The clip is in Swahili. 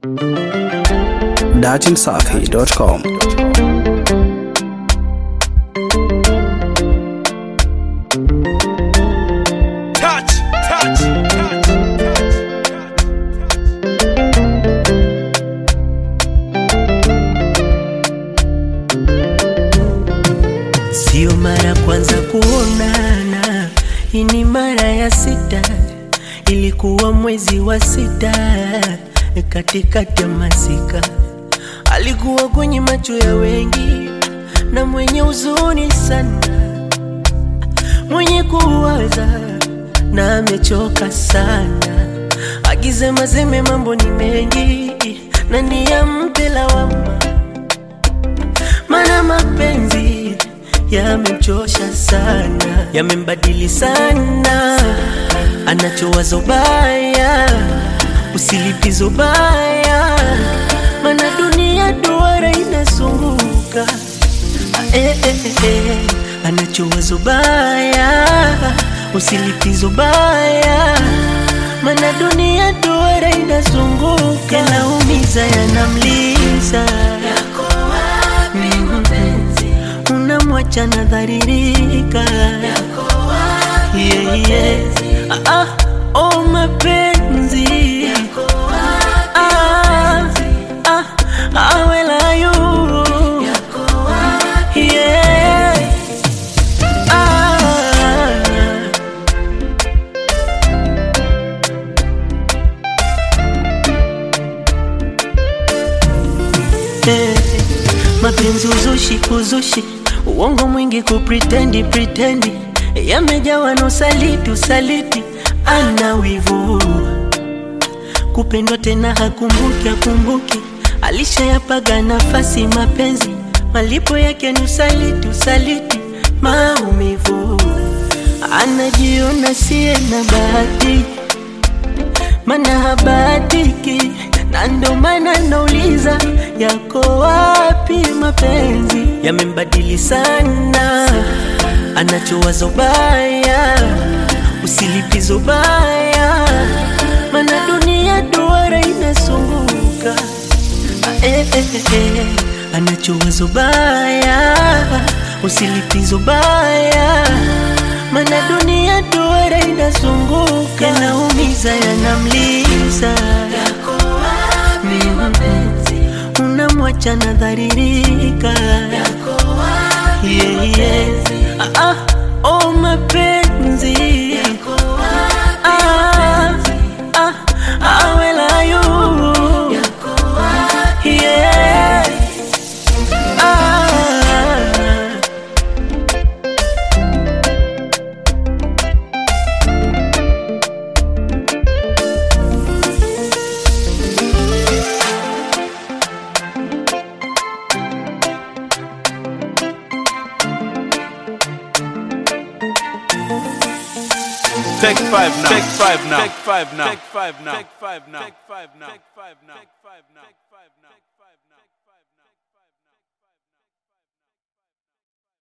datinsafi.com. touch, touch, touch, Sio mara kwanza kuonana, hii ni mara ya sita. Ilikuwa mwezi wa sita, katikati ya masika. Alikuwa kwenye macho ya wengi na mwenye huzuni sana, mwenye kuwaza na amechoka sana, akisema seme mambo ni mengi na niyampe lawama mana mapenzi yamemchosha sana, yamembadili sana, anachowazo baya, usilipizo baya, mana dunia duara inazunguka eh, eh, eh, eh. anachowazo baya, usilipizo baya, mana dunia duara inazunguka, yanaumiza, yanamliza unamwacha nadharirika yeah, yeah. Ah, ah, oh mapenzi ah, ah, ah, where are you? Yeah. Ah. Eh, mapenzi uzushi kuzushi uongo mwingi kupritendi pritendi yamejawa na usaliti usaliti ana wivu kupendwa tena hakumbuki akumbuki alishayapaga nafasi mapenzi malipo yake ni usaliti usaliti maumivu anajiona siye na bahati mana habatiki na ndo maana nauliza yako wapi mapenzi yamembadili sana anachowazo baya usilipizo baya mana dunia duara inazunguka Ah, eh, eh, eh, eh. anachowazo baya usilipizo baya mana dunia duara inazunguka yanaumiza yanamliza unamwacha nadharirika yeah, yeah. ah, ah, oh mapenzi ah, ah, ah, where are you? Yeah. Ah. Take five now. Take five now. Take five now. Take five now. Take five now. Take five now. Take five now. Take five now.